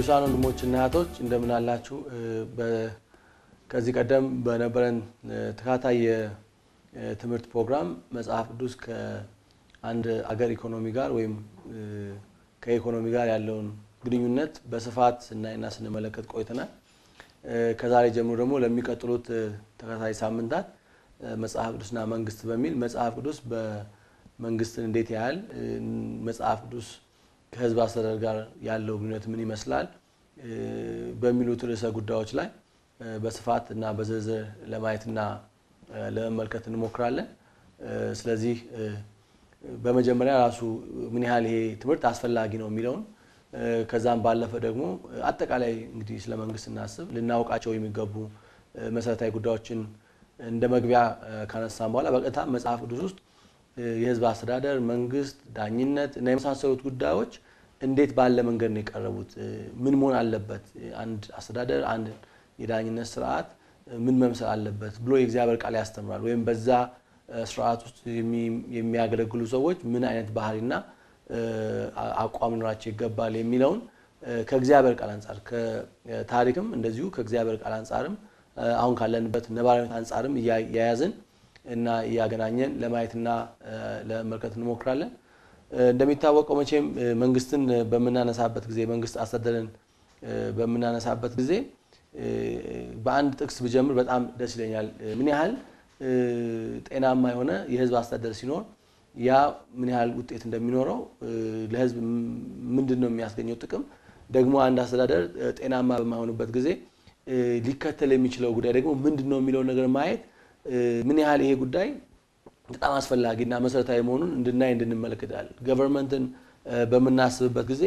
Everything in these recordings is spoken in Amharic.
ቅዱሳን ወንድሞችና እህቶች እንደምን አላችሁ? ከዚህ ቀደም በነበረን ተከታታይ የትምህርት ፕሮግራም መጽሐፍ ቅዱስ ከአንድ አገር ኢኮኖሚ ጋር ወይም ከኢኮኖሚ ጋር ያለውን ግንኙነት በስፋት ስናይና ስንመለከት ቆይተናል። ከዛሬ ጀምሮ ደግሞ ለሚቀጥሉት ተከታታይ ሳምንታት መጽሐፍ ቅዱስና መንግስት በሚል መጽሐፍ ቅዱስ በመንግስትን እንዴት ያህል መጽሐፍ ቅዱስ ከህዝብ አስተዳደር ጋር ያለው ግንኙነት ምን ይመስላል በሚሉት ርዕሰ ጉዳዮች ላይ በስፋት እና በዝርዝር ለማየትና ለመመልከት እንሞክራለን። ስለዚህ በመጀመሪያ ራሱ ምን ያህል ይሄ ትምህርት አስፈላጊ ነው የሚለውን ከዛም ባለፈ ደግሞ አጠቃላይ እንግዲህ ስለ መንግስት ስናስብ ልናውቃቸው የሚገቡ መሰረታዊ ጉዳዮችን እንደ መግቢያ ካነሳን በኋላ በቀጥታ መጽሐፍ ቅዱስ ውስጥ የህዝብ አስተዳደር፣ መንግስት፣ ዳኝነት እና የመሳሰሉት ጉዳዮች እንዴት ባለ መንገድ ነው የቀረቡት? ምን መሆን አለበት? አንድ አስተዳደር፣ አንድ የዳኝነት ስርዓት ምን መምሰል አለበት ብሎ የእግዚአብሔር ቃል ያስተምራል። ወይም በዛ ስርዓት ውስጥ የሚያገለግሉ ሰዎች ምን አይነት ባህሪና አቋም ሊኖራቸው ይገባል የሚለውን ከእግዚአብሔር ቃል አንጻር ከታሪክም እንደዚሁ ከእግዚአብሔር ቃል አንጻርም አሁን ካለንበት ነባራዊነት አንጻርም እያያዝን እና እያገናኘን ለማየትና ለመመልከት እንሞክራለን። እንደሚታወቀው መቼም መንግስትን በምናነሳበት ጊዜ መንግስት አስተዳደርን በምናነሳበት ጊዜ በአንድ ጥቅስ ብጀምር በጣም ደስ ይለኛል። ምን ያህል ጤናማ የሆነ የህዝብ አስተዳደር ሲኖር ያ ምን ያህል ውጤት እንደሚኖረው ለህዝብ ምንድን ነው የሚያስገኘው ጥቅም፣ ደግሞ አንድ አስተዳደር ጤናማ በማይሆንበት ጊዜ ሊከተል የሚችለው ጉዳይ ደግሞ ምንድን ነው የሚለውን ነገር ማየት ምን ያህል ይሄ ጉዳይ በጣም አስፈላጊና መሰረታዊ መሆኑን እንድናይ እንድንመለከታል። ገቨርንመንትን በምናስብበት ጊዜ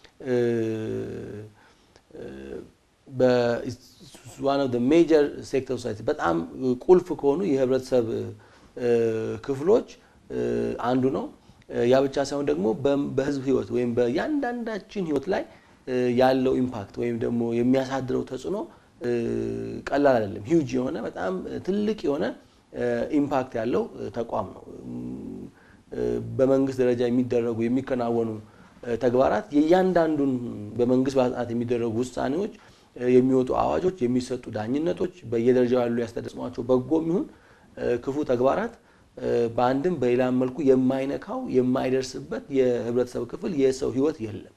ዋን ኦፍ ሜጀር ሴክተር ሶሳይቲ በጣም ቁልፍ ከሆኑ የህብረተሰብ ክፍሎች አንዱ ነው። ያ ብቻ ሳይሆን ደግሞ በህዝብ ህይወት ወይም በእያንዳንዳችን ህይወት ላይ ያለው ኢምፓክት ወይም ደግሞ የሚያሳድረው ተጽዕኖ ቀላል አይደለም። ሂውጅ የሆነ በጣም ትልቅ የሆነ ኢምፓክት ያለው ተቋም ነው። በመንግስት ደረጃ የሚደረጉ የሚከናወኑ ተግባራት የእያንዳንዱን በመንግስት ባለስልጣናት የሚደረጉ ውሳኔዎች፣ የሚወጡ አዋጆች፣ የሚሰጡ ዳኝነቶች፣ በየደረጃው ያሉ ያስተደጽሟቸው በጎም ይሁን ክፉ ተግባራት በአንድም በሌላም መልኩ የማይነካው የማይደርስበት የህብረተሰብ ክፍል የሰው ህይወት የለም።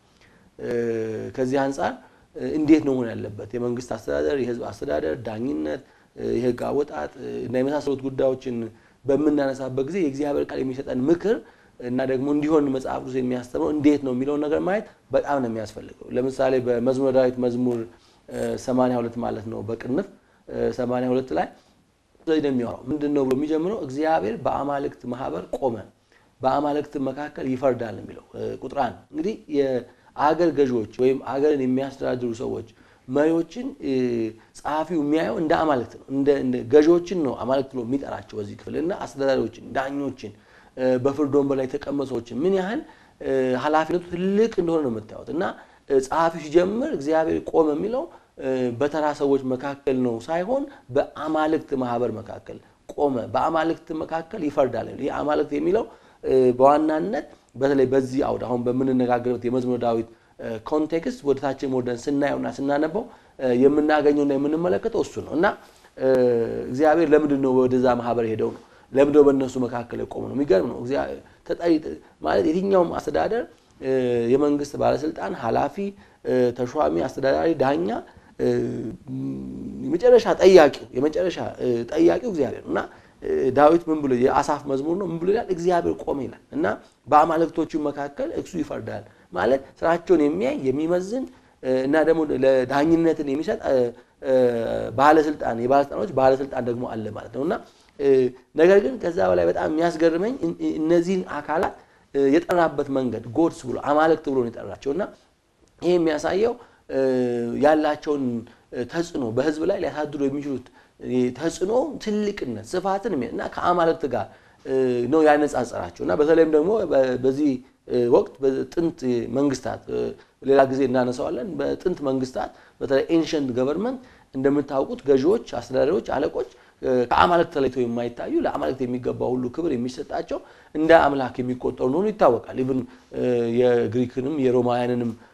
ከዚህ አንጻር እንዴት ነው መሆን ያለበት የመንግስት አስተዳደር፣ የህዝብ አስተዳደር፣ ዳኝነት፣ የህግ አወጣጥ እና የመሳሰሉት ጉዳዮችን በምናነሳበት ጊዜ የእግዚአብሔር ቃል የሚሰጠን ምክር እና ደግሞ እንዲሆን መጽሐፍ ቅዱስ የሚያስተምረው እንዴት ነው የሚለውን ነገር ማየት በጣም ነው የሚያስፈልገው። ለምሳሌ በመዝሙረ ዳዊት መዝሙር 82 ማለት ነው በቅንፍ 82 ላይ ስለዚህ ነው የሚያወራው። ምንድን ነው ብሎ የሚጀምረው እግዚአብሔር በአማልክት ማህበር ቆመ፣ በአማልክት መካከል ይፈርዳል የሚለው ቁጥር አንድ እንግዲህ የአገር ገዢዎች ወይም አገርን የሚያስተዳድሩ ሰዎች መሪዎችን ጸሐፊው የሚያየው እንደ አማልክት ነው። እንደ ገዢዎችን ነው አማልክት ብሎ የሚጠራቸው በዚህ ክፍል እና አስተዳዳሪዎችን፣ ዳኞችን፣ በፍርድ ወንበር ላይ የተቀመጡ ሰዎችን ምን ያህል ኃላፊነቱ ትልቅ እንደሆነ ነው የምታዩት እና ጸሐፊው ሲጀምር እግዚአብሔር ቆመ የሚለው በተራ ሰዎች መካከል ነው ሳይሆን በአማልክት ማህበር መካከል ቆመ፣ በአማልክት መካከል ይፈርዳል። ይህ አማልክት የሚለው በዋናነት በተለይ በዚህ አውድ አሁን በምንነጋገርበት የመዝሙረ ዳዊት ኮንቴክስት ወደ ታችን ወርደን ስናየውና ስናነበው የምናገኘውና የምንመለከተው እሱ ነው እና እግዚአብሔር ለምንድን ነው ወደዛ ማህበር ሄደው ነው? ለምንድን ነው በእነሱ መካከል የቆመ ነው? የሚገርም ነው። ተጠሪ ማለት የትኛውም አስተዳደር የመንግስት ባለስልጣን፣ ኃላፊ፣ ተሿሚ፣ አስተዳዳሪ፣ ዳኛ የመጨረሻ ጠያቂው የመጨረሻ ጠያቂው እግዚአብሔር ነው እና ዳዊት ምን ብሎ የአሳፍ መዝሙር ነው ምን ብሎ ይላል? እግዚአብሔር ቆመ ይላል እና በአማልክቶቹ መካከል እሱ ይፈርዳል ማለት ስራቸውን የሚያይ የሚመዝን እና ደግሞ ለዳኝነትን የሚሰጥ ባለስልጣን የባለስልጣኖች ባለስልጣን ደግሞ አለ ማለት ነው እና ነገር ግን ከዛ በላይ በጣም የሚያስገርመኝ እነዚህን አካላት የጠራበት መንገድ ጎድስ ብሎ አማልክት ብሎ ነው የጠራቸው እና ይህ የሚያሳየው ያላቸውን ተጽዕኖ በህዝብ ላይ ሊያሳድሩ የሚችሉት ተጽዕኖ ትልቅነት ስፋትን እና ከአማልክት ጋር ነው ያነጻጸራቸው እና በተለይም ደግሞ በዚህ ወቅት በጥንት መንግስታት ሌላ ጊዜ እናነሳዋለን። በጥንት መንግስታት በተለይ ኤንሸንት ገቨርንመንት እንደምታውቁት ገዢዎች፣ አስተዳዳሪዎች፣ አለቆች ከአማልክት ተለይተው የማይታዩ ለአማልክት የሚገባ ሁሉ ክብር የሚሰጣቸው እንደ አምላክ የሚቆጠሩ እንደሆኑ ይታወቃል። ኢቭን የግሪክንም የሮማውያንንም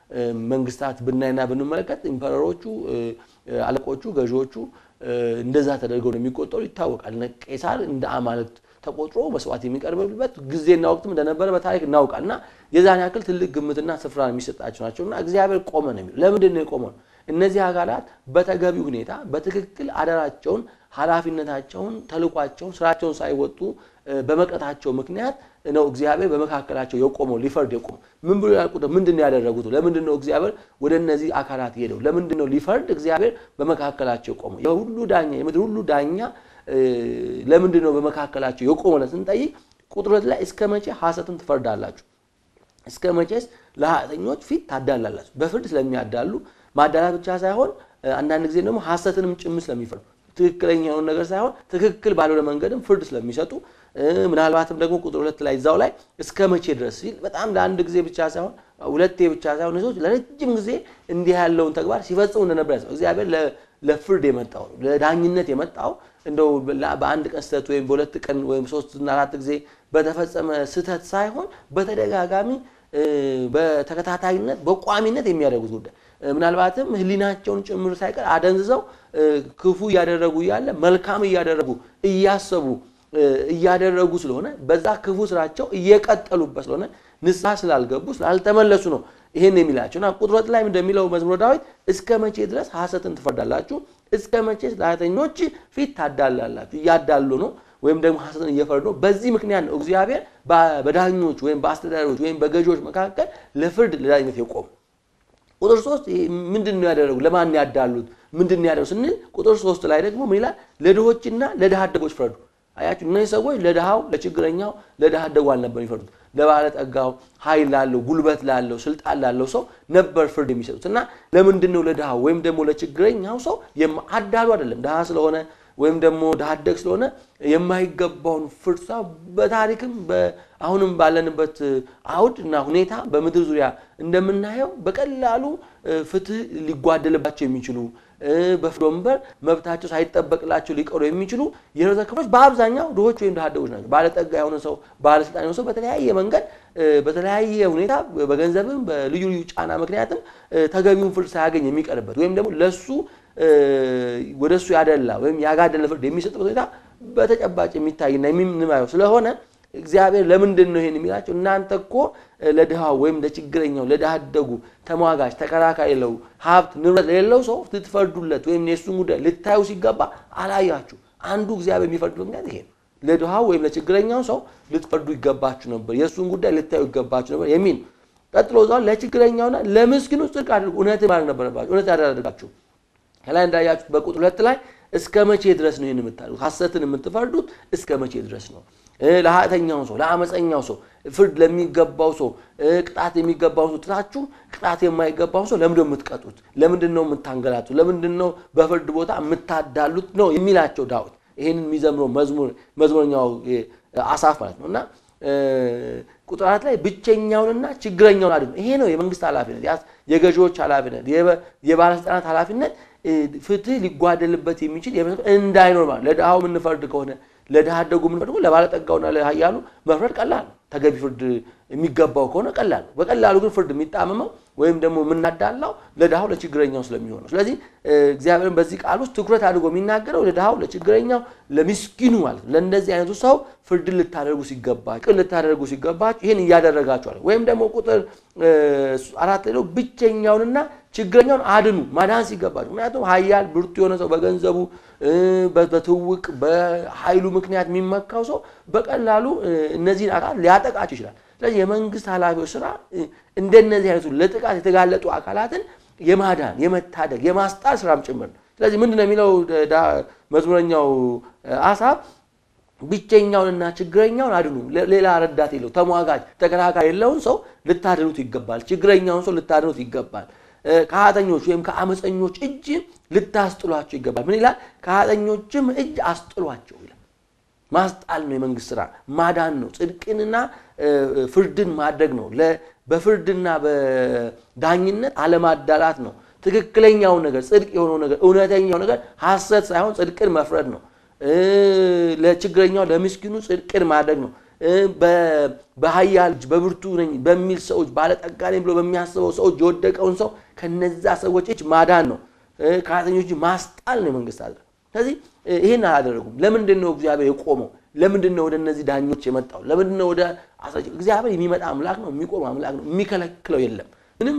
መንግስታት ብናይና ብንመለከት ኢምፐረሮቹ፣ አለቆቹ፣ ገዢዎቹ እንደዛ ተደርገው ነው የሚቆጠሩ ይታወቃል። ቄሳር እንደ አማልክት ተቆጥሮ መስዋዕት የሚቀርብበት ጊዜና ወቅትም እንደነበረ በታሪክ እናውቃል። እና የዛን ያክል ትልቅ ግምትና ስፍራ የሚሰጣቸው ናቸው። እና እግዚአብሔር ቆመ ነው የሚለው። ለምንድን ነው የቆመው? እነዚህ አካላት በተገቢ ሁኔታ በትክክል አደራቸውን፣ ኃላፊነታቸውን፣ ተልኳቸውን፣ ስራቸውን ሳይወጡ በመቅረታቸው ምክንያት ነው እግዚአብሔር በመካከላቸው የቆመው ሊፈርድ የቆመው። ምን ብሎ ያልቁት? ምንድን ነው ያደረጉት? ለምንድን ነው እግዚአብሔር ወደ እነዚህ አካላት ሄደው? ለምንድን ነው ሊፈርድ እግዚአብሔር በመካከላቸው የቆመው? የሁሉ ዳኛ የምድር ሁሉ ዳኛ ለምንድን ነው በመካከላቸው የቆመው ስንጠይቅ ቁጥር ሁለት ላይ እስከ መቼ ሐሰትን ትፈርዳላችሁ? እስከ መቼስ ለኃጢአተኞች ፊት ታዳላላችሁ? በፍርድ ስለሚያዳሉ ማዳላት ብቻ ሳይሆን አንዳንድ ጊዜ ደግሞ ሐሰትንም ጭምር ስለሚፈርዱ ትክክለኛ የሆነ ነገር ሳይሆን ትክክል ባልሆነ መንገድም ፍርድ ስለሚሰጡ ምናልባትም ደግሞ ቁጥር ሁለት ላይ እዛው ላይ እስከ መቼ ድረስ ሲል በጣም ለአንድ ጊዜ ብቻ ሳይሆን ሁለቴ ብቻ ሳይሆን ሰዎች ለረጅም ጊዜ እንዲህ ያለውን ተግባር ሲፈጽሙ እንደነበር ያሰ እግዚአብሔር ለፍርድ የመጣው ነው ለዳኝነት የመጣው እንደው በአንድ ቀን ስህተት ወይም በሁለት ቀን ወይም ሶስትና አራት ጊዜ በተፈጸመ ስህተት ሳይሆን በተደጋጋሚ በተከታታይነት በቋሚነት የሚያደርጉት ጉዳይ ምናልባትም ሕሊናቸውን ጭምር ሳይቀር አደንዝዘው ክፉ እያደረጉ እያለ መልካም እያደረጉ እያሰቡ እያደረጉ ስለሆነ በዛ ክፉ ስራቸው እየቀጠሉበት ስለሆነ ንስሐ ስላልገቡ ስላልተመለሱ ነው ይሄን የሚላቸው እና ቁጥር ሁለት ላይ እንደሚለው መዝሙረ ዳዊት እስከ መቼ ድረስ ሐሰትን ትፈርዳላችሁ? እስከ መቼ ለኃጢአተኞች ፊት ታዳላላችሁ? እያዳሉ ነው ወይም ደግሞ ሐሰትን እየፈረዱ ነው። በዚህ ምክንያት ነው እግዚአብሔር በዳኞች ወይም በአስተዳዳሪዎች ወይም በገዢዎች መካከል ለፍርድ ለዳኝነት የቆሙ። ቁጥር ሶስት ምንድን ነው ያደረጉ? ለማን ያዳሉት? ምንድን ነው ያደረጉ ስንል ቁጥር ሶስት ላይ ደግሞ ምን ይላል? ለድሆችና ለድሃ አደጎች ፍረዱ። አያችሁ እነዚህ ሰዎች ለድሃው ለችግረኛው ለድሃ አደጉ አልነበር የሚፈርዱት ለባለጠጋው ኃይል ላለው ጉልበት ላለው ስልጣን ላለው ሰው ነበር ፍርድ የሚሰጡት እና ለምንድን ነው ለድሃው ወይም ደግሞ ለችግረኛው ሰው አዳሉ አይደለም ድሃ ስለሆነ ወይም ደግሞ ድሃ አደግ ስለሆነ የማይገባውን ፍርድ በታሪክም አሁንም ባለንበት አውድ እና ሁኔታ በምድር ዙሪያ እንደምናየው በቀላሉ ፍትህ ሊጓደልባቸው የሚችሉ በፍርድ ወንበር መብታቸው ሳይጠበቅላቸው ሊቀሩ የሚችሉ የህብረተሰብ ክፍሎች በአብዛኛው ድሆች ወይም ድሃ አደጎች ናቸው። ባለጠጋ የሆነ ሰው ባለስልጣን የሆነ ሰው በተለያየ መንገድ በተለያየ ሁኔታ በገንዘብም በልዩ ልዩ ጫና ምክንያትም ተገቢውን ፍርድ ሳያገኝ የሚቀርበት ወይም ደግሞ ለሱ ወደ እሱ ያደላ ወይም ያጋደለ ፍርድ የሚሰጥበት ሁኔታ በተጨባጭ የሚታይና የምንማየው ስለሆነ እግዚአብሔር ለምንድን ነው ይሄን የሚላቸው? እናንተ እኮ ለድሃው ወይም ለችግረኛው ለድሃ አደጉ ተሟጋች ተከራካሪ ለው ሀብት ንብረት ለሌለው ሰው ልትፈርዱለት ወይም የእሱን ጉዳይ ልታዩ ሲገባ አላያችሁ። አንዱ እግዚአብሔር የሚፈርዱ ምክንያት ይሄ ነው። ለድሃው ወይም ለችግረኛው ሰው ልትፈርዱ ይገባችሁ ነበር፣ የእሱን ጉዳይ ልታዩ ይገባችሁ ነበር የሚል ቀጥሎ እዛው ለችግረኛውና ለምስኪኑ ጽድቅ አድርጉ፣ እውነትን ማድረግ ነበረባችሁ፣ እውነት ያደረጋችሁ ከላይ እንዳያችሁት በቁጥር ሁለት ላይ እስከ መቼ ድረስ ነው ይህን የምታደርጉት? ሐሰትን የምትፈርዱት እስከ መቼ ድረስ ነው? ለኃጢአተኛው ሰው ለአመፀኛው ሰው ፍርድ ለሚገባው ሰው ቅጣት የሚገባው ሰው ትታችሁ ቅጣት የማይገባው ሰው ለምንድን ነው የምትቀጡት? ለምንድን ነው የምታንገላቱት? ለምንድን ነው በፍርድ ቦታ የምታዳሉት? ነው የሚላቸው ዳዊት ይህንን የሚዘምረው መዝሙረኛው አሳፍ ማለት ነው እና ቁጥር አራት ላይ ብቸኛውንና ችግረኛውን አድኑ። ይሄ ነው የመንግስት ኃላፊነት፣ የገዢዎች ኃላፊነት፣ የባለስልጣናት ኃላፊነት ፍትህ ሊጓደልበት የሚችል እንዳይኖር ማለት ለድሃው የምንፈርድ ከሆነ ለድሃ አደጉ የምንፈርድ ከሆነ ለባለጠጋውና ለኃያሉ መፍረድ ቀላል ነው። ተገቢ ፍርድ የሚገባው ከሆነ ቀላል ነው። በቀላሉ ግን ፍርድ የሚጣመመው ወይም ደግሞ የምናዳላው ለድሃው ለችግረኛው ስለሚሆነው፣ ስለዚህ እግዚአብሔርን በዚህ ቃል ውስጥ ትኩረት አድርጎ የሚናገረው ለድሃው ለችግረኛው፣ ለሚስኪኑ ማለት ነው። ለእንደዚህ አይነቱ ሰው ፍርድን ልታደርጉ ሲገባችሁ፣ ቅን ልታደርጉ ሲገባችሁ ይህን እያደረጋችኋል። ወይም ደግሞ ቁጥር አራት ላይ ብቸኛውንና ችግረኛውን አድኑ ማዳን ሲገባችሁ። ምክንያቱም ኃያል ብርቱ የሆነ ሰው በገንዘቡ በትውቅ በኃይሉ ምክንያት የሚመካው ሰው በቀላሉ እነዚህን አካላት ሊያጠቃቸው ይችላል። ስለዚህ የመንግስት ኃላፊዎች ስራ እንደነዚህ አይነቱ ለጥቃት የተጋለጡ አካላትን የማዳን የመታደግ የማስጣል ስራም ጭምር ነው። ስለዚህ ምንድን ነው የሚለው መዝሙረኛው አሳብ ብቸኛውንና ችግረኛውን አድኑ። ሌላ ረዳት የለው ተሟጋጅ ተከራካሪ የለውን ሰው ልታድኑት ይገባል። ችግረኛውን ሰው ልታድኑት ይገባል። ከኃጢአተኞች ወይም ከአመፀኞች እጅ ልታስጥሏቸው ይገባል። ምን ይላል? ከኃጢአተኞችም እጅ አስጥሏቸው ይላል። ማስጣል ነው የመንግስት ስራ፣ ማዳን ነው። ጽድቅንና ፍርድን ማድረግ ነው። በፍርድና በዳኝነት አለማዳላት ነው። ትክክለኛውን ነገር ጽድቅ የሆነው ነገር እውነተኛው ነገር ሐሰት ሳይሆን ጽድቅን መፍረድ ነው። ለችግረኛው ለምስኪኑ ጽድቅን ማድረግ ነው። በሀያል እጅ በብርቱ ነኝ በሚል ሰዎች ባለጠጋ ነኝ ብሎ በሚያስበው ሰዎች የወደቀውን ሰው ከነዛ ሰዎች እጅ ማዳን ነው። ከኃጢአተኞች ማስጣል ነው የመንግስት አለ። ስለዚህ ይህን አላደረጉም። ለምንድን ነው እግዚአብሔር የቆመው? ለምንድን ነው ወደ እነዚህ ዳኞች የመጣው? ለምንድን ነው ወደ አስራጭ? እግዚአብሔር የሚመጣ አምላክ ነው፣ የሚቆም አምላክ ነው። የሚከለክለው የለም። ምንም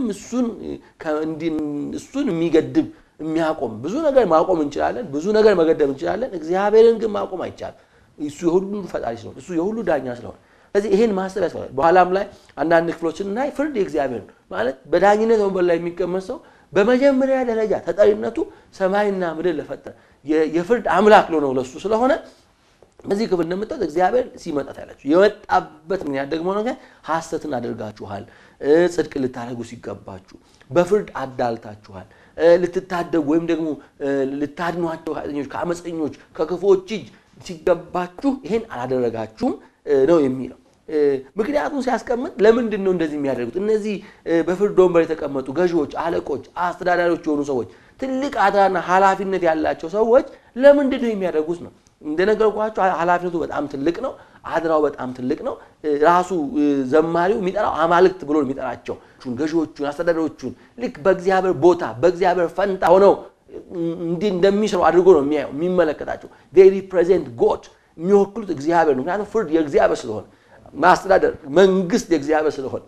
እሱን የሚገድብ የሚያቆም ብዙ ነገር ማቆም እንችላለን፣ ብዙ ነገር መገደብ እንችላለን። እግዚአብሔርን ግን ማቆም አይቻልም። እሱ የሁሉ ፈጣሪ ስለሆነ፣ እሱ የሁሉ ዳኛ ስለሆነ ስለዚህ ይህን ማሰብ ያስፈልጋል። በኋላም ላይ አንዳንድ ክፍሎችን እናይ ፍርድ የእግዚአብሔር ነው ማለት በዳኝነት ወንበር ላይ የሚቀመጥ ሰው በመጀመሪያ ደረጃ ተጠሪነቱ ሰማይና ምድር ለፈጠረ የፍርድ አምላክ ነው ለሱ ስለሆነ በዚህ ክፍል እንደምታዩት እግዚአብሔር ሲመጣ ታያላችሁ። የመጣበት ምክንያት ደግሞ ነገር ሐሰትን አድርጋችኋል፣ ጽድቅ ልታደርጉ ሲገባችሁ በፍርድ አዳልታችኋል፣ ልትታደጉ ወይም ደግሞ ልታድኗቸው ኃጢአተኞች ከአመፀኞች ከክፉዎች እጅ ሲገባችሁ ይሄን አላደረጋችሁም ነው የሚለው። ምክንያቱም ሲያስቀምጥ ለምንድን ነው እንደዚህ የሚያደርጉት? እነዚህ በፍርድ ወንበር የተቀመጡ ገዢዎች፣ አለቆች፣ አስተዳዳሪዎች የሆኑ ሰዎች ትልቅ አደራና ኃላፊነት ያላቸው ሰዎች ለምንድን ነው የሚያደርጉት ነው እንደነገርኳቸው ኃላፊነቱ በጣም ትልቅ ነው። አድራው በጣም ትልቅ ነው። ራሱ ዘማሪው የሚጠራው አማልክት ብሎ የሚጠራቸው ገዢዎቹን፣ አስተዳዳሪዎቹን ልክ በእግዚአብሔር ቦታ በእግዚአብሔር ፈንታ ሆነው እንዲህ እንደሚሰሩ አድርጎ ነው የሚያየው የሚመለከታቸው። ሪፕሬዘንት ጎድ የሚወክሉት እግዚአብሔር ነው። ምክንያቱም ፍርድ የእግዚአብሔር ስለሆነ፣ ማስተዳደር መንግስት የእግዚአብሔር ስለሆነ፣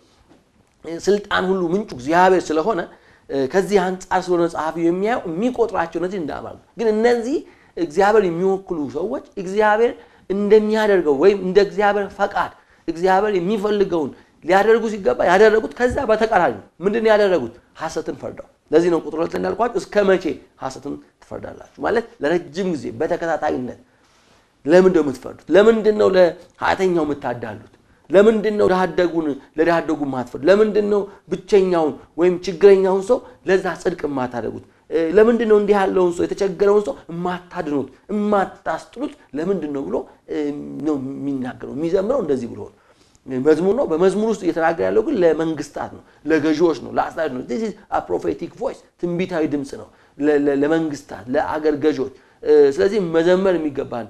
ስልጣን ሁሉ ምንጩ እግዚአብሔር ስለሆነ ከዚህ አንጻር ስለሆነ ጸሐፊው የሚያየው የሚቆጥራቸው እነዚህ እንደ አማልክት ግን እነዚህ እግዚአብሔር የሚወክሉ ሰዎች እግዚአብሔር እንደሚያደርገው ወይም እንደ እግዚአብሔር ፈቃድ እግዚአብሔር የሚፈልገውን ሊያደርጉ ሲገባ ያደረጉት ከዛ በተቃራኒ ነው። ምንድን ነው ያደረጉት? ሐሰትን ፈርደው። ለዚህ ነው ቁጥር ሁለት እንዳልኳቸው እስከ መቼ ሐሰትን ትፈርዳላችሁ? ማለት ለረጅም ጊዜ በተከታታይነት ለምንድን ነው የምትፈርዱት? ለምንድን ነው ለኃጢአተኛው የምታዳሉት? ለምንድን ነው ለሃደጉን ለዳሃደጉ ማትፈርዱ? ለምንድን ነው ብቸኛውን ወይም ችግረኛውን ሰው ለዛ ጽድቅ የማታደርጉት? ለምንድን ነው እንዲህ ያለውን ሰው የተቸገረውን ሰው የማታድኑት የማታስጥሉት ለምንድን ነው ብሎ ነው የሚናገረው። የሚዘምረው እንደዚህ ብሎ ነው መዝሙር ነው። በመዝሙር ውስጥ እየተናገረ ያለው ግን ለመንግስታት ነው፣ ለገዢዎች ነው፣ ለአስተዳዳሪዎች ነው። ዚስ ኢዝ አ ፕሮፌቲክ ቮይስ ትንቢታዊ ድምፅ ነው ለመንግስታት፣ ለአገር ገዢዎች። ስለዚህ መዘመር የሚገባን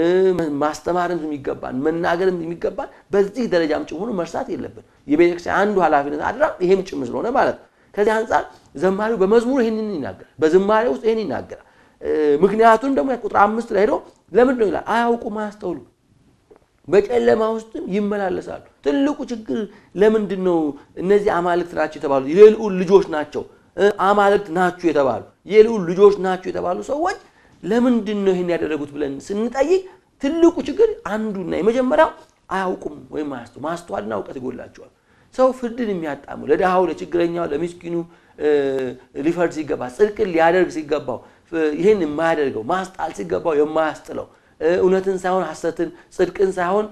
ማስተማርም የሚገባን መናገርም የሚገባን በዚህ ደረጃም ጭምር መርሳት የለብን። የቤተክርስቲያን አንዱ ኃላፊነት አድራ ይሄም ጭምር ስለሆነ ማለት ነው። ከዚህ አንጻር ዘማሪው በመዝሙሩ ይህንን ይናገራል፣ በዝማሬ ውስጥ ይህን ይናገራል። ምክንያቱም ደግሞ ቁጥር አምስት ላይ ሄዶ ለምንድን ነው ይላል አያውቁም፣ አያስተውሉ በጨለማ ውስጥም ይመላለሳሉ። ትልቁ ችግር ለምንድን ነው እነዚህ አማልክት ናቸው የተባሉ የልዑል ልጆች ናቸው አማልክት ናችሁ የተባሉ የልዑል ልጆች ናቸው የተባሉ ሰዎች ለምንድን ነው ይህን ያደረጉት ብለን ስንጠይቅ ትልቁ ችግር አንዱና የመጀመሪያው አያውቁም ወይም አያስተው ማስተዋልና እውቀት ይጎላቸዋል። ሰው ፍርድን የሚያጣሙ ለድሃው፣ ለችግረኛው፣ ለሚስኪኑ ሊፈርድ ሲገባ ጽድቅን ሊያደርግ ሲገባው ይህን የማያደርገው ማስጣል ሲገባው የማያስጥለው እውነትን ሳይሆን ሐሰትን ጽድቅን ሳይሆን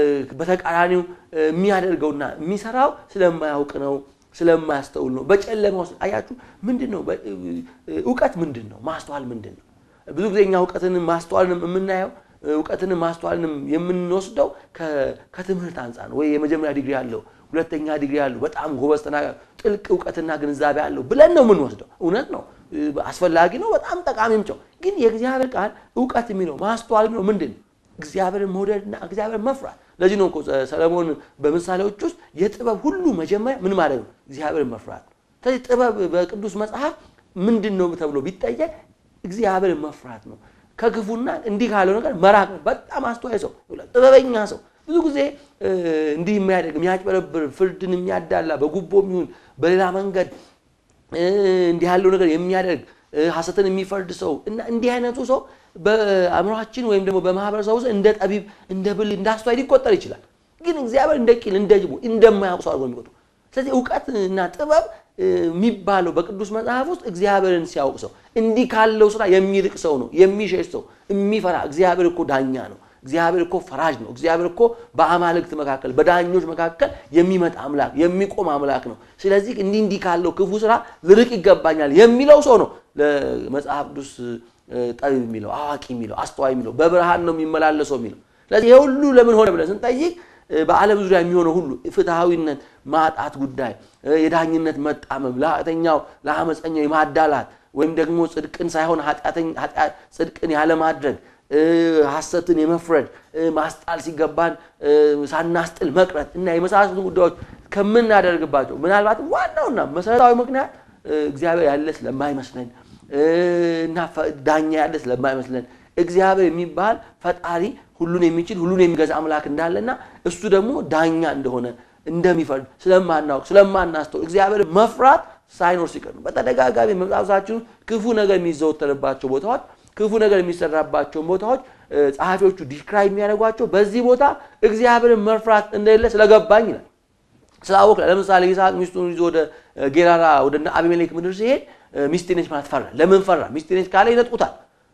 በተቃራኒው የሚያደርገውና የሚሰራው ስለማያውቅ ነው፣ ስለማያስተውል ነው። በጨለማ ውስጥ አያችሁ፣ ምንድን ነው እውቀት? ምንድን ነው ማስተዋል? ምንድን ነው? ብዙ ጊዜ እኛ እውቀትንም ማስተዋልንም የምናየው እውቀትንም ማስተዋልንም የምንወስደው ከትምህርት አንጻር ነው። ወይ የመጀመሪያ ዲግሪ ያለው ሁለተኛ ዲግሪ ያለው በጣም ጎበዝ ተናጋሪ ጥልቅ እውቀትና ግንዛቤ አለው ብለን ነው የምንወስደው። እውነት ነው፣ አስፈላጊ ነው፣ በጣም ጠቃሚም ጨው። ግን የእግዚአብሔር ቃል እውቀት የሚለው ማስተዋል የሚለው ምንድን ነው? እግዚአብሔርን መውደድና እግዚአብሔር መፍራት። ለዚህ ነው እኮ ሰለሞን በምሳሌዎች ውስጥ የጥበብ ሁሉ መጀመሪያ ምን ማለት ነው? እግዚአብሔርን መፍራት ነው። ስለዚህ ጥበብ በቅዱስ መጽሐፍ ምንድን ነው ተብሎ ቢጠየቅ እግዚአብሔርን መፍራት ነው። ከክፉና እንዲህ ካለው ነገር መራቅ ነው። በጣም አስተዋይ ሰው፣ ጥበበኛ ሰው ብዙ ጊዜ እንዲህ የሚያደርግ የሚያጭበረብር፣ ፍርድን የሚያዳላ በጉቦ የሚሆን በሌላ መንገድ እንዲህ ያለው ነገር የሚያደርግ ሐሰትን የሚፈርድ ሰው እና እንዲህ አይነቱ ሰው በአእምሯችን ወይም ደግሞ በማህበረሰቡ ውስጥ እንደ ጠቢብ፣ እንደ ብልህ፣ እንደ አስተዋይ ሊቆጠር ይችላል። ግን እግዚአብሔር እንደ ቂል፣ እንደ ጅቦ እንደማያውቅ ሰው አድርጎ የሚቆጥሩ ስለዚህ እውቀት እና ጥበብ የሚባለው በቅዱስ መጽሐፍ ውስጥ እግዚአብሔርን ሲያውቅ ሰው እንዲህ ካለው ስራ የሚርቅ ሰው ነው፣ የሚሸሽ ሰው የሚፈራ እግዚአብሔር እኮ ዳኛ ነው። እግዚአብሔር እኮ ፈራጅ ነው። እግዚአብሔር እኮ በአማልክት መካከል በዳኞች መካከል የሚመጣ አምላክ የሚቆም አምላክ ነው። ስለዚህ እንዲህ እንዲህ ካለው ክፉ ስራ ልርቅ ይገባኛል የሚለው ሰው ነው ለመጽሐፍ ቅዱስ ጠቢብ የሚለው አዋቂ የሚለው አስተዋይ የሚለው በብርሃን ነው የሚመላለሰው የሚለው። ስለዚህ ይህ ሁሉ ለምን ሆነ ብለን ስንጠይቅ በዓለም ዙሪያ የሚሆነው ሁሉ ፍትሐዊነት ማጣት ጉዳይ፣ የዳኝነት መጣመም፣ ለኃጢአተኛው ለአመፀኛው የማዳላት ወይም ደግሞ ጽድቅን ሳይሆን ጽድቅን ያለማድረግ ሐሰትን የመፍረድ ማስጣል ሲገባን ሳናስጥል መቅረት እና የመሳሰሉትን ጉዳዮች ከምናደርግባቸው ምናልባትም ዋናውና መሰረታዊ ምክንያት እግዚአብሔር ያለ ስለማይመስለን እና ዳኛ ያለ ስለማይመስለን እግዚአብሔር የሚባል ፈጣሪ ሁሉን የሚችል ሁሉን የሚገዛ አምላክ እንዳለና እሱ ደግሞ ዳኛ እንደሆነ እንደሚፈርድ ስለማናውቅ ስለማናስተውል እግዚአብሔር መፍራት ሳይኖር ሲቀር ነው። በተደጋጋሚ መጽሐፋችን ክፉ ነገር የሚዘወተርባቸው ቦታዎች፣ ክፉ ነገር የሚሰራባቸውን ቦታዎች ጸሐፊዎቹ ዲስክራይብ የሚያደርጓቸው በዚህ ቦታ እግዚአብሔርን መፍራት እንደሌለ ስለገባኝ ይላል። ስላወቅ ለምሳሌ ይስሐቅ ሚስቱን ይዞ ወደ ጌራራ ወደ አቢሜሌክ ምድር ሲሄድ ሚስቴ ነች ማለት ፈራ። ለምን ፈራ? ሚስቴ ነች ካለ ይነጥቁታል፣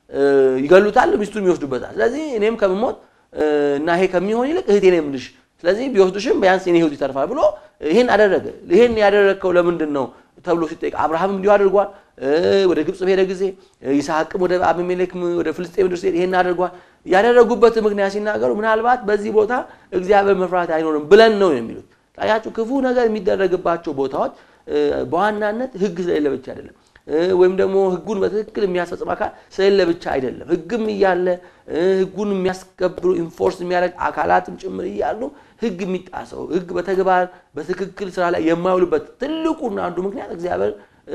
ይገሉታል፣ ሚስቱን ይወስዱበታል። ስለዚህ እኔም ከምሞት እና ይሄ ከሚሆን ይልቅ እህቴ ነው የምልሽ ስለዚህ ቢወስዱሽም ቢያንስ የኔ ህይወት ይተርፋል ብሎ ይህን አደረገ። ይህን ያደረግከው ለምንድን ነው ተብሎ ሲጠይቅ አብርሃምም እንዲሁ አድርጓል። ወደ ግብፅ በሄደ ጊዜ ይስሐቅም ወደ አቢሜሌክ ወደ ፍልስጤም ምድር ሲሄድ ይህን አድርጓል። ያደረጉበት ምክንያት ሲናገሩ ምናልባት በዚህ ቦታ እግዚአብሔር መፍራት አይኖርም ብለን ነው የሚሉት። ታያችሁ፣ ክፉ ነገር የሚደረግባቸው ቦታዎች በዋናነት ህግ ስለሌለ ብቻ አይደለም ወይም ደግሞ ህጉን በትክክል የሚያስፈጽም አካል ስለሌለ ብቻ አይደለም። ህግም እያለ ህጉን የሚያስከብሩ ኢንፎርስ የሚያደርግ አካላትም ጭምር እያሉ ህግ የሚጣሰው ህግ በተግባር በትክክል ስራ ላይ የማይውልበት ትልቁና አንዱ ምክንያት እግዚአብሔር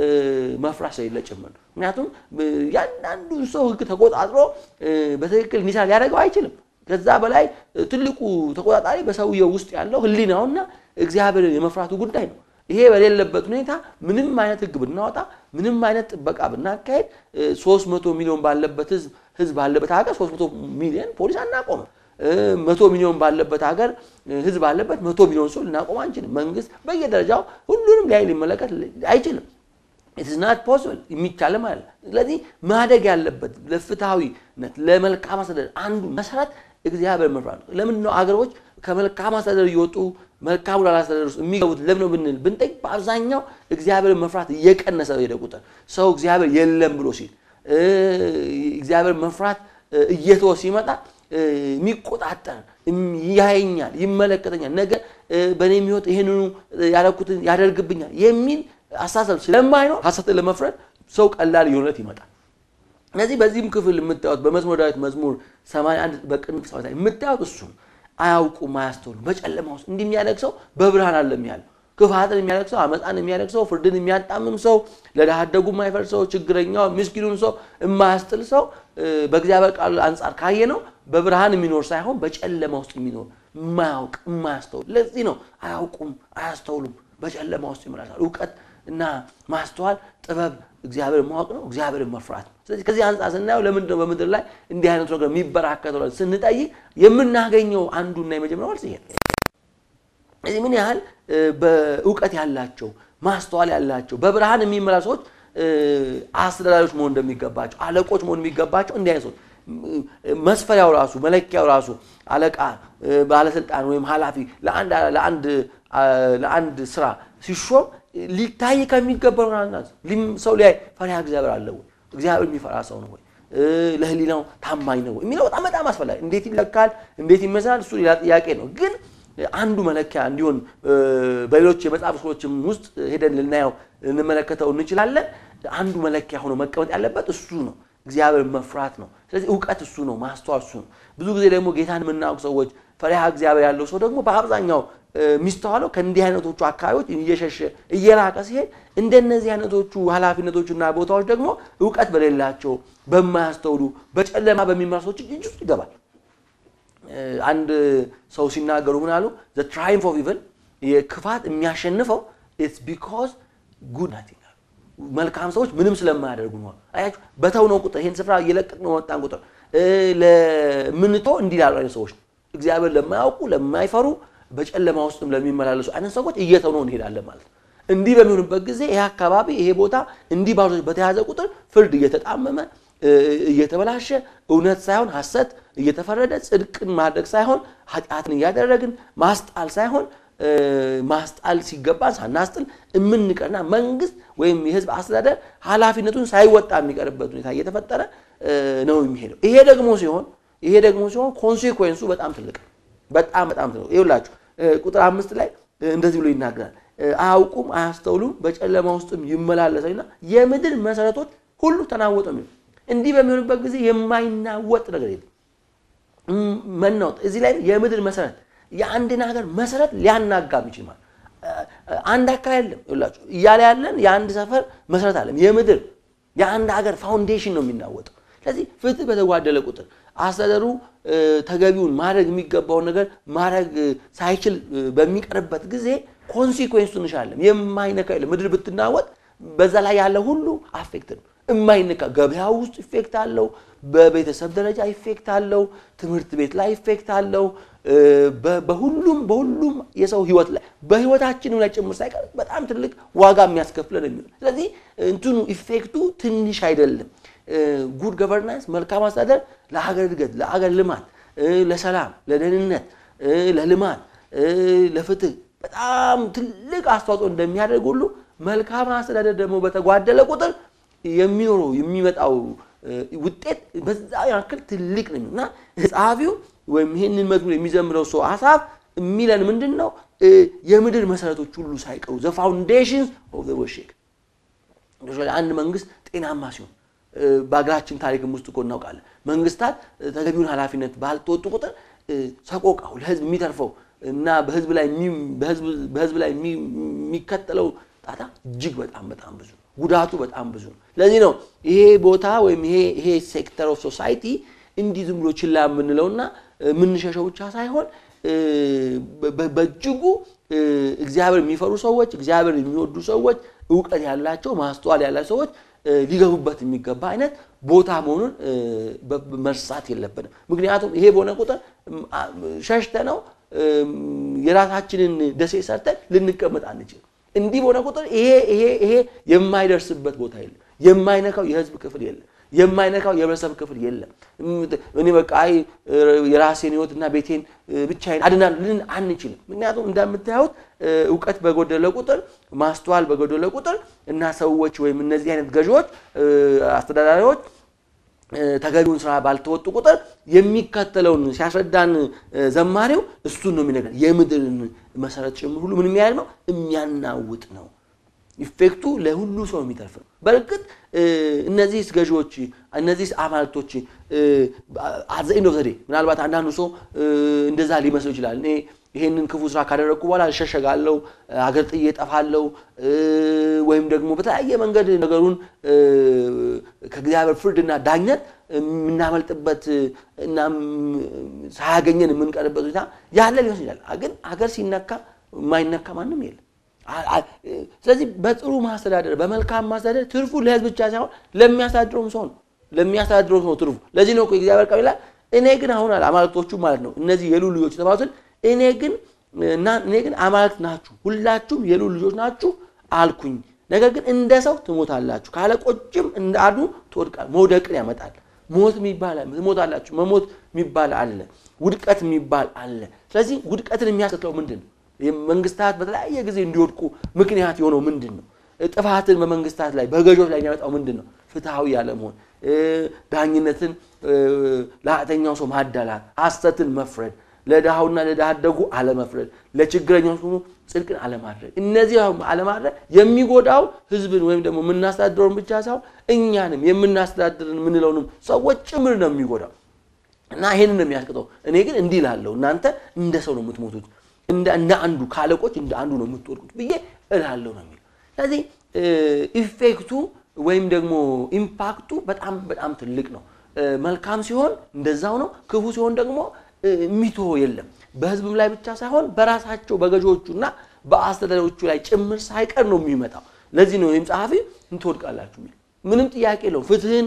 መፍራት ስለሌለ ጭምር ነው። ምክንያቱም ያንዳንዱን ሰው ህግ ተቆጣጥሮ በትክክል እንዲሰራ ሊያደርገው አይችልም። ከዛ በላይ ትልቁ ተቆጣጣሪ በሰውየው ውስጥ ያለው ህሊናውና እግዚአብሔርን የመፍራቱ ጉዳይ ነው። ይሄ በሌለበት ሁኔታ ምንም አይነት ህግ ብናወጣ ምንም አይነት ጥበቃ ብናካሄድ 300 ሚሊዮን ባለበት ህዝብ ህዝብ ባለበት ሀገር 300 ሚሊዮን ፖሊስ አናቆምም። መቶ ሚሊዮን ባለበት ሀገር ህዝብ ባለበት መቶ ሚሊዮን ሰው ልናቆም አንችልም። መንግስት በየደረጃው ሁሉንም ላይ ሊመለከት አይችልም። ኢትስ ናት ፖስብል የሚቻልም አለ። ስለዚህ ማደግ ያለበት ለፍትሐዊነት ለመልካም አስተዳደር አንዱ መሰረት እግዚአብሔር መፍራት ነው። ለምን ነው አገሮች ከመልካም አስተዳደር እየወጡ መልካም ላላስተዳደር ውስጥ የሚገቡት ለምን ነው ብንል ብንጠይቅ በአብዛኛው እግዚአብሔር መፍራት እየቀነሰ ሄደ ቁጥር ሰው እግዚአብሔር የለም ብሎ ሲል እግዚአብሔር መፍራት እየተወ ሲመጣ የሚቆጣጠር ያየኛል፣ ይመለከተኛል፣ ነገ በእኔ የሚወጥ ይህንኑ ያደረኩትን ያደርግብኛል የሚል አስተሳሰብ ስለማይኖር ሐሰትን ለመፍረድ ሰው ቀላል የሆነት ይመጣል። እነዚህ በዚህም ክፍል የምታዩት በመዝሙረ ዳዊት መዝሙር 81 በቅንፍ ሰባት ላይ የምታዩት እሱ አያውቁም፣ አያስተውሉም። በጨለማ ውስጥ እንዲህ የሚያደርግ ሰው በብርሃን አለም ያለው ክፋትን የሚያደርግ ሰው፣ አመፃን የሚያደርግ ሰው፣ ፍርድን የሚያጣምም ሰው፣ ለድሃ አደጉ የማይፈርድ ሰው፣ ችግረኛው ምስኪኑን ሰው የማያስጥል ሰው በእግዚአብሔር ቃል አንጻር ካየ ነው በብርሃን የሚኖር ሳይሆን በጨለማ ውስጥ የሚኖር የማያውቅ የማያስተውል። ለዚህ ነው አያውቁም፣ አያስተውሉም፣ በጨለማ ውስጥ ይመላሳል። እውቀት እና ማስተዋል ጥበብ እግዚአብሔር ማወቅ ነው፣ እግዚአብሔርን መፍራት ነው። ስለዚህ ከዚህ አንጻር ስናየው ለምንድን ነው በምድር ላይ እንዲህ አይነቱ ነገር የሚበራከተው ስንጠይቅ የምናገኘው አንዱና የመጀመሪያው መልስ ይሄ ነው። ስለዚህ ምን ያህል በእውቀት ያላቸው ማስተዋል ያላቸው በብርሃን የሚመራ ሰዎች አስተዳዳሪዎች መሆን እንደሚገባቸው አለቆች መሆን የሚገባቸው እንዲህ አይነት ሰዎች መስፈሪያው ራሱ መለኪያው ራሱ አለቃ፣ ባለስልጣን ወይም ኃላፊ ለአንድ ስራ ሲሾም ሊታይ ከሚገባው ሰው ላይ ፈሪሃ እግዚአብሔር አለ ወይ? እግዚአብሔር የሚፈራ ሰው ነው ወይ? ለህሊናው ታማኝ ነው ወይ የሚለው በጣም በጣም አስፈላጊ። እንዴት ይለካል? እንዴት ይመሰላል? እሱ ሌላ ጥያቄ ነው። ግን አንዱ መለኪያ እንዲሆን በሌሎች የመጽሐፍ ክፍሎችም ውስጥ ሄደን ልናየው ልንመለከተው እንችላለን። አንዱ መለኪያ ሆኖ መቀመጥ ያለበት እሱ ነው። እግዚአብሔር መፍራት ነው። ስለዚህ እውቀት እሱ ነው፣ ማስተዋል እሱ ነው። ብዙ ጊዜ ደግሞ ጌታን የምናውቅ ሰዎች ፈሪሃ እግዚአብሔር ያለው ሰው ደግሞ በአብዛኛው የሚስተዋለው ከእንዲህ አይነቶቹ አካባቢዎች እየሸሸ እየራቀ ሲሄድ እንደነዚህ አይነቶቹ ኃላፊነቶችና ቦታዎች ደግሞ እውቀት በሌላቸው በማያስተውሉ በጨለማ በሚመራ ሰዎች እጅ ውስጥ ይገባል። አንድ ሰው ሲናገሩ ምን አሉ? ዘ ትራይምፍ ኦፍ ኢቭል የክፋት የሚያሸንፈው ኢትስ ቢኮዝ ጉድ ናት ይላሉ። መልካም ሰዎች ምንም ስለማያደርጉ ነው። አያችሁ፣ በተውነው ቁጥር ይህን ስፍራ እየለቀቅነው መጣን ቁጥር ለምንተው እንዲህ ላሉ አይነት ሰዎች እግዚአብሔር ለማያውቁ ለማይፈሩ በጨለማ ውስጥም ለሚመላለሱ አይነት ሰዎች እየተውነው እንሄዳለን ማለት ነው። እንዲህ በሚሆንበት ጊዜ ይሄ አካባቢ ይሄ ቦታ እንዲህ ባሉ በተያዘ ቁጥር ፍርድ እየተጣመመ እየተበላሸ እውነት ሳይሆን ሐሰት እየተፈረደ ጽድቅን ማድረግ ሳይሆን ኃጢአትን እያደረግን ማስጣል ሳይሆን ማስጣል ሲገባን ሳናስጥል የምንቀርና መንግስት ወይም የህዝብ አስተዳደር ኃላፊነቱን ሳይወጣ የሚቀርበት ሁኔታ እየተፈጠረ ነው የሚሄደው። ይሄ ደግሞ ሲሆን ይሄ ደግሞ ሲሆን ኮንሴኩዌንሱ በጣም ትልቅ በጣም በጣም ትልቅ ይኸውላችሁ ቁጥር አምስት ላይ እንደዚህ ብሎ ይናገራል። አያውቁም፣ አያስተውሉም፣ በጨለማ ውስጥም ይመላለሳሉና የምድር መሰረቶች ሁሉ ተናወጡ የሚሉ እንዲህ በሚሆንበት ጊዜ የማይናወጥ ነገር የለም። መናወጥ እዚህ ላይ የምድር መሰረት የአንድን ሀገር መሰረት ሊያናጋ የሚችል ማለት አንድ አካባቢ የለም ይላችሁ እያለ ያለን የአንድ ሰፈር መሰረት አለም የምድር የአንድ ሀገር ፋውንዴሽን ነው የሚናወጠው። ስለዚህ ፍትህ በተጓደለ ቁጥር አስተዳደሩ ተገቢውን ማድረግ የሚገባውን ነገር ማድረግ ሳይችል በሚቀርበት ጊዜ ኮንሲኩዌንሱ እንሻለን የማይነካ የለም። ምድር ብትናወጥ በዛ ላይ ያለ ሁሉ አፌክት ነው። የማይነካ ገበያ ውስጥ ኢፌክት አለው። በቤተሰብ ደረጃ ኢፌክት አለው። ትምህርት ቤት ላይ ኢፌክት አለው። በሁሉም በሁሉም የሰው ህይወት ላይ በህይወታችን ላይ ጭምር ሳይቀር በጣም ትልቅ ዋጋ የሚያስከፍለን የሚሆን ስለዚህ እንትኑ ኢፌክቱ ትንሽ አይደለም። ጉድ ገቨርናንስ መልካም አስተዳደር ለሀገር እድገት፣ ለሀገር ልማት፣ ለሰላም፣ ለደህንነት፣ ለልማት፣ ለፍትህ በጣም ትልቅ አስተዋጽኦ እንደሚያደርግ ሁሉ መልካም አስተዳደር ደግሞ በተጓደለ ቁጥር የሚኖረው የሚመጣው ውጤት በዛ ያክል ትልቅ ነው እና ጸሐፊው ወይም ይህንን መዝሙር የሚዘምረው ሰው አሳፍ የሚለን ምንድን ነው? የምድር መሰረቶች ሁሉ ሳይቀሩ ዘ ፋውንዴሽንስ ኦፍ ዘ ወርልድ ሼክ አንድ መንግስት ጤናማ ሲሆን በሀገራችን ታሪክም ውስጥ እኮ እናውቃለን። መንግስታት ተገቢውን ኃላፊነት ባልተወጡ ቁጥር ሰቆቃው ለህዝብ የሚተርፈው እና በህዝብ ላይ የሚከተለው ጣጣ እጅግ በጣም በጣም ብዙ ነው። ጉዳቱ በጣም ብዙ ነው። ለዚህ ነው ይሄ ቦታ ወይም ይሄ ሴክተር ኦፍ ሶሳይቲ እንዲህ ዝም ብሎ ችላ የምንለውና የምንሸሸው ብቻ ሳይሆን በእጅጉ እግዚአብሔር የሚፈሩ ሰዎች፣ እግዚአብሔር የሚወዱ ሰዎች፣ እውቀት ያላቸው ማስተዋል ያላቸው ሰዎች ሊገቡበት የሚገባ አይነት ቦታ መሆኑን መርሳት የለብንም። ምክንያቱም ይሄ በሆነ ቁጥር ሸሽተ ነው የራሳችንን ደሴ ሰርተን ልንቀመጥ አንችልም። እንዲህ በሆነ ቁጥር ይሄ ይሄ ይሄ የማይደርስበት ቦታ የለም። የማይነካው የህዝብ ክፍል የለም። የማይነካው የህብረተሰብ ክፍል የለም። እኔ በቃ አይ የራሴን ህይወትና ቤቴን ብቻዬን አድናለሁ ልን አንችልም። ምክንያቱም እንደምታዩት እውቀት በጎደለ ቁጥር ማስተዋል በጎደለ ቁጥር እና ሰዎች ወይም እነዚህ አይነት ገዢዎች፣ አስተዳዳሪዎች ተገቢውን ስራ ባልተወጡ ቁጥር የሚከተለውን ሲያስረዳን ዘማሪው እሱን ነው የሚነግረን። የምድርን መሰረት ጭምር ሁሉ ምን የሚያደርግ ነው? የሚያናውጥ ነው። ኢፌክቱ ለሁሉ ሰው የሚተርፍ ነው። በእርግጥ እነዚህ ገዢዎች እነዚህ አማልክቶች አዘኝ ነው ዘዴ ምናልባት አንዳንዱ ሰው እንደዛ ሊመስለው ይችላል። እኔ ይሄንን ክፉ ስራ ካደረግኩ በኋላ እሸሸጋለሁ፣ አገር ጥዬ እጠፋለሁ፣ ወይም ደግሞ በተለያየ መንገድ ነገሩን ከእግዚአብሔር ፍርድና ዳኝነት የምናመልጥበት እና ሳያገኘን የምንቀርበት ሁኔታ ያለ ሊሆን ይችላል። ግን አገር ሲነካ የማይነካ ማንም የለም። ስለዚህ በጥሩ ማስተዳደር በመልካም ማስተዳደር ትርፉ ለህዝብ ብቻ ሳይሆን ለሚያስተዳድረውም ሰው ነው። ለሚያስተዳድረውም ሰው ትርፉ። ለዚህ ነው እኮ የእግዚአብሔር ቃል ይላል እኔ ግን አሁን አለ አማልክቶቹ ማለት ነው እነዚህ የልዑል ልጆች የተባሉትን እኔ ግን እኔ ግን አማልክት ናችሁ፣ ሁላችሁም የልዑል ልጆች ናችሁ አልኩኝ። ነገር ግን እንደ ሰው ትሞታላችሁ፣ ከአለቆችም እንደ አንዱ ትወድቃል። መውደቅን ያመጣል። ሞት የሚባል ትሞታላችሁ። መሞት የሚባል አለ፣ ውድቀት የሚባል አለ። ስለዚህ ውድቀትን የሚያስከትለው ምንድን ነው? መንግስታት በተለያየ ጊዜ እንዲወድቁ ምክንያት የሆነው ምንድን ነው? ጥፋትን በመንግስታት ላይ በገዦች ላይ የሚያመጣው ምንድን ነው? ፍትሐዊ ያለመሆን፣ ዳኝነትን ለኃጢአተኛው ሰው ማዳላት፣ ሐሰትን መፍረድ፣ ለድሃውና ለድሃ አደጉ አለመፍረድ፣ ለችግረኛው ሆኖ ጽድቅን አለማድረግ። እነዚህ አለማድረግ የሚጎዳው ህዝብን ወይም ደግሞ የምናስተዳድረውን ብቻ ሳይሆን እኛንም የምናስተዳድርን የምንለውንም ሰዎች ጭምር ነው የሚጎዳው እና ይሄንን ነው የሚያስቀጠው። እኔ ግን እንዲህ እላለሁ፣ እናንተ እንደ ሰው ነው የምትሞቱት እንደ አንዱ ካለቆች እንደ አንዱ ነው የምትወድቁት ብዬ እላለሁ ነው የሚለው። ስለዚህ ኢፌክቱ ወይም ደግሞ ኢምፓክቱ በጣም በጣም ትልቅ ነው። መልካም ሲሆን እንደዛው ነው። ክፉ ሲሆን ደግሞ የሚትሆ የለም። በህዝብም ላይ ብቻ ሳይሆን በራሳቸው በገዢዎቹና በአስተዳዳሪዎቹ ላይ ጭምር ሳይቀር ነው የሚመጣው። ለዚህ ነው ይህም ጸሐፊ እንትወድቃላችሁ የሚል ምንም ጥያቄ የለውም። ፍትህን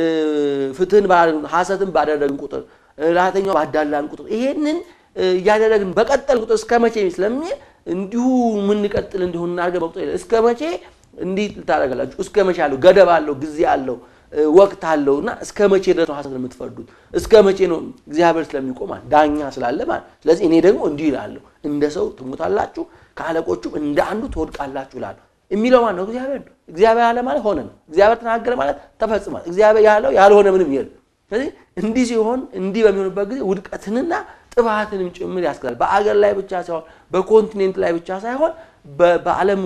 ፍትህን ሐሰትን ባደረግን ቁጥር ለኃጢአተኛው ባዳላን ቁጥር ይሄንን እያደረግን በቀጠል ቁጥር እስከ መቼ ስለሚል እንዲሁ የምንቀጥል እንዲሆን እናድርገን በቁጥር እስከ መቼ እንዲህ ልታደርጋላችሁ? እስከ መቼ አለው? ገደብ አለው፣ ጊዜ አለው፣ ወቅት አለው እና እስከ መቼ ድረስ ነው ሐሰትን የምትፈርዱት? እስከ መቼ ነው? እግዚአብሔር ስለሚቆም ዳኛ ስላለ ማለት። ስለዚህ እኔ ደግሞ እንዲህ እላለሁ፣ እንደ ሰው ትሞታላችሁ፣ ከአለቆቹም እንደ አንዱ ትወድቃላችሁ እላለሁ። የሚለው ማን ነው? እግዚአብሔር ነው። እግዚአብሔር ያለ ማለት ሆነ ነው። እግዚአብሔር ተናገረ ማለት ተፈጽሟል። እግዚአብሔር ያለው ያልሆነ ምንም የለም። ስለዚህ እንዲህ ሲሆን እንዲህ በሚሆንበት ጊዜ ውድቀትንና ጥፋትንም ጭምር ያስከትላል። በአገር ላይ ብቻ ሳይሆን በኮንቲኔንት ላይ ብቻ ሳይሆን በዓለም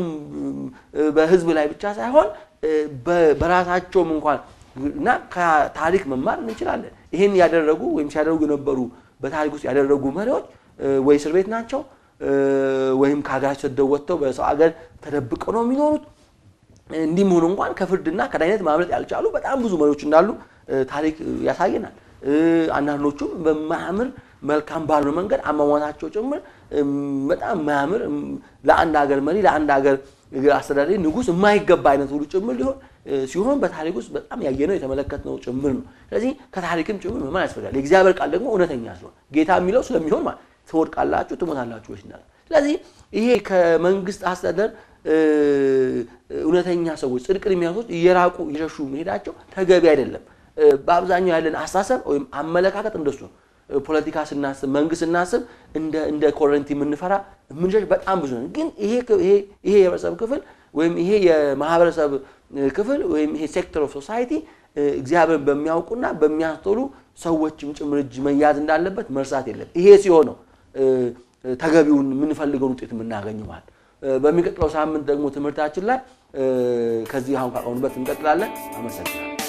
በሕዝብ ላይ ብቻ ሳይሆን በራሳቸውም እንኳን እና ከታሪክ መማር እንችላለን። ይህን ያደረጉ ወይም ሲያደርጉ የነበሩ በታሪክ ውስጥ ያደረጉ መሪዎች ወይ እስር ቤት ናቸው ወይም ከሀገራቸው ተሰደው ወጥተው በሰው ሀገር ተደብቀው ነው የሚኖሩት። እንዲህም ሆኖ እንኳን ከፍርድና ከዳኝነት ማምለጥ ያልቻሉ በጣም ብዙ መሪዎች እንዳሉ ታሪክ ያሳየናል። አንዳንዶቹም በማያምር መልካም ባልሆነ መንገድ አሟሟታቸው ጭምር በጣም ማያምር ለአንድ ሀገር መሪ ለአንድ ሀገር አስተዳዳሪ ንጉሥ የማይገባ አይነት ሁሉ ጭምር ሊሆን ሲሆን በታሪክ ውስጥ በጣም ያየነው የተመለከትነው ጭምር ነው። ስለዚህ ከታሪክም ጭምር መማር ያስፈልጋል። የእግዚአብሔር ቃል ደግሞ እውነተኛ ስለሆነ ጌታ የሚለው ስለሚሆን ማለት ትወድቃላችሁ፣ ትሞታላችሁ ወይስ እንዳለ። ስለዚህ ይሄ ከመንግስት አስተዳደር እውነተኛ ሰዎች ጽድቅን የሚያሱት እየራቁ እየሸሹ መሄዳቸው ተገቢ አይደለም። በአብዛኛው ያለን አስተሳሰብ ወይም አመለካከት እንደሱ ነው። ፖለቲካ ስናስብ፣ መንግስት ስናስብ እንደ ኮረንቲ የምንፈራ የምንሸሽ በጣም ብዙ ነን። ግን ይሄ የህብረተሰብ ክፍል ወይም ይሄ የማህበረሰብ ክፍል ወይም ይሄ ሴክተር ኦፍ ሶሳይቲ እግዚአብሔርን በሚያውቁና በሚያስተውሉ ሰዎችም ጭምር እጅ መያዝ እንዳለበት መርሳት የለም። ይሄ ሲሆን ነው ተገቢውን የምንፈልገውን ውጤት የምናገኘው ማለት። በሚቀጥለው ሳምንት ደግሞ ትምህርታችን ላይ ከዚህ አሁን ካቆምንበት እንቀጥላለን። አመሰግናለሁ።